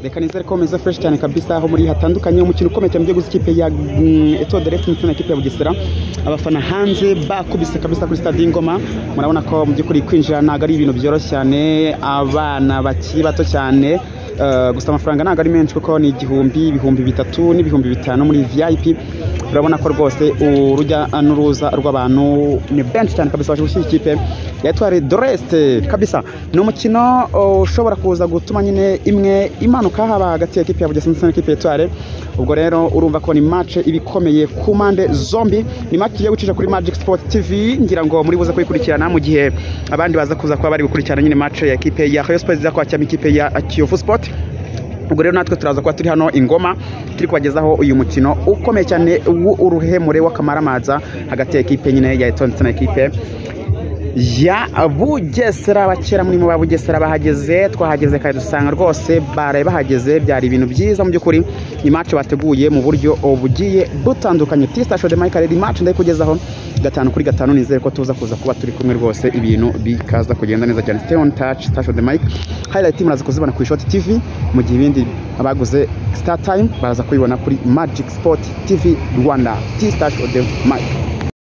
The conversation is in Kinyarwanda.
reka nizere ko bameze fresh cyane kabisa aho muri hatandukanye umukino ukomeye cyane ugiye gusa ikipe ya mm, Etoile de Reste ndetse na ikipe ya Bugesera abafana hanze bakubise kabisa kuri stade y'Ingoma murabona ko mu by'ukuri kwinjira ntabwo ari ibintu byoroshye cyane abana bakiri bato cyane eh, gusa amafaranga ntabwo ari menshi kuko ni igihumbi ibihumbi bitatu n'ibihumbi bitanu muri VIP urabona ko rwose urujya n'uruza rw'abantu ni benshi cyane kabisa baje gushyira ikipe ya Etoile de Reste kabisa ni umukino oh, ushobora kuza gutuma nyine imwe imanuka haba hagati ya ekipe ya Bugesera ndetse n'ikipe ya Etoile ubwo rero urumva ko ni match iba ikomeye ku mpande zombi ni match tugiye gucisha kuri Magic Sport TV ngira ngo muri buze kuyikurikirana mu gihe abandi baza kuza kuba bari gukurikirana nyine match ya ekipe ya Rayon Sports iza kwakira ikipe ya Kiyovu Sport ubwo rero natwe turaza kuba turi hano ingoma turi kubagezaho uyu mukino ukomeye cyane w'uruhemure w'akamaramaza hagati ya ekipe nyine ya Etoile ndetse na ekipe ya Bugesera abakera muri mu ba Bugesera bahageze twahageze kandi dusanga rwose baraye bahageze byari ibintu byiza mu by'ukuri ni match bateguye mu buryo bugiye butandukanye Tista Show de Michael ni match ndayikugezaho gatanu kuri gatanu nizere ko tuza kuza kuba turi kumwe rwose ibintu bikaza kugenda neza cyane stay on touch Star Show de Mike highlight muraza kuzibona kuri Shot TV mu gihe ibindi abaguze Star Time baraza kubibona kuri Magic Sport TV Rwanda Tista Show de Mike